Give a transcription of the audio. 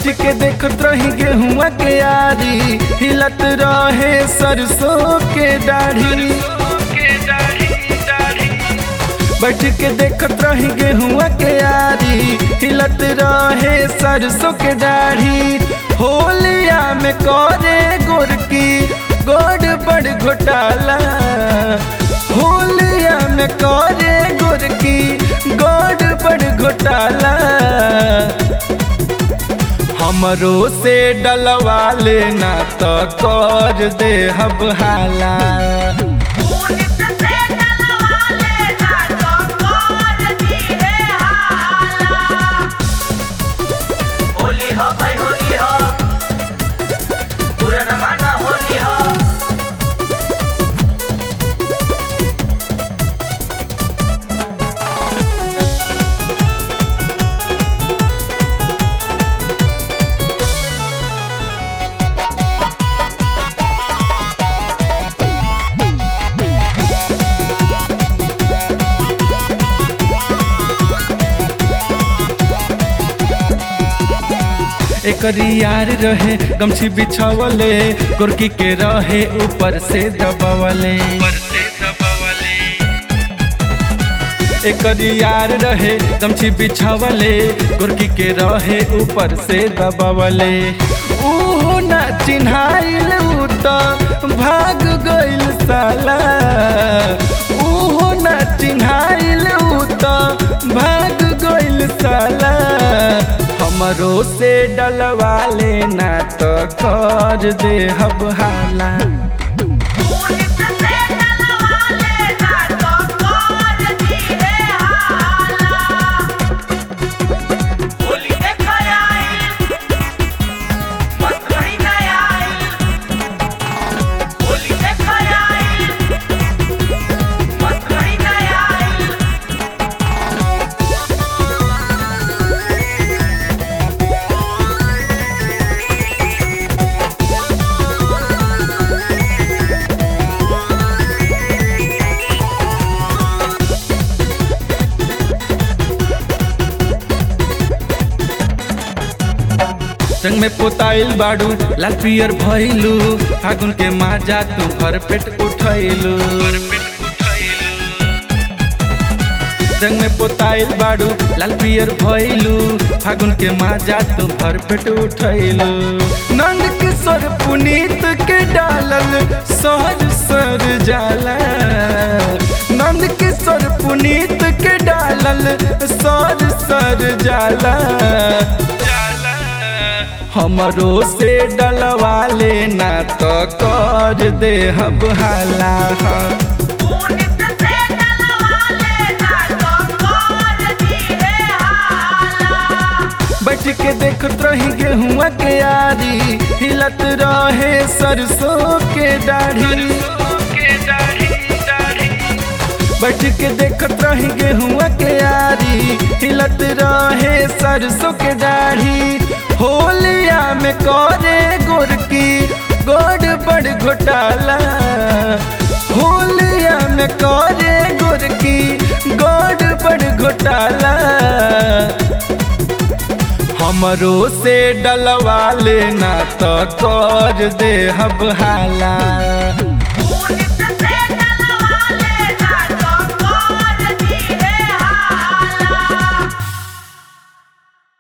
बैठ के देखत रही गेहुआ के यारी हिलत रहे सरसों के दाढ़ी बैठ के देखत रही गेहुआ के यारी हिलत रहे सरसों के दाढ़ी होलिया में करे गोरकी गोड़ बड़ घोटाला होलिया में करे गोरकी गोड़ बड़ घोटाला हमरो से डलवा लेना तो कर दे हब हाला पुनित से डलवा लेना तो कर दिए हाला होली हो भाई होली हो पूरा जमाना होली हो एकरी यार रहे गमछी बिछावले गोरकी के रहे ऊपर से दबावले एकरी यार रहे गमछी बिछावले गोरकी के रहे ऊपर से दबावले ऊहो ना चिन्हाइल ऊ तो भाग गइल साला ऊहो ना चिन्हाइल ऊ तो भाग गइल साला हमरो से डलवा लेना तो कर दे हब हाला पुनित से डलवा लेना तो कर दिए हाला होली देखा आई मस्त घड़ी ना आई होली देखा आई मस्त घड़ी ना आई संग में पोताइल बाड़ू लाल पियर भइलू फागुन के माजा तू भर पेट उठैलू संग में पोताइल बाड़ू लाल पियर भइलू फागुन के माजा तू भर पेट उठैलू नंद किशोर पुनीत के डालल सहज सर जाला नंद किशोर पुनीत के डालल सर सर जाला हमरो से डलवा लेना तो कर दे हब हाला पुनित से डलवा लेना तो कर दिए हाला बैठ के देखत रही गेहुआ के यारी हिलत रहे सरसों के दाढ़ी बैठ के देखत रही गेहुआ के यारी हिलत रहे सरसों के दाढ़ी होलिया में करे गोरकी गोड़ बड़ घोटाला होलिया में करे गोरकी गोड़ बड़ घोटाला हमरो से डलवा लेना तो कर दे हब हाला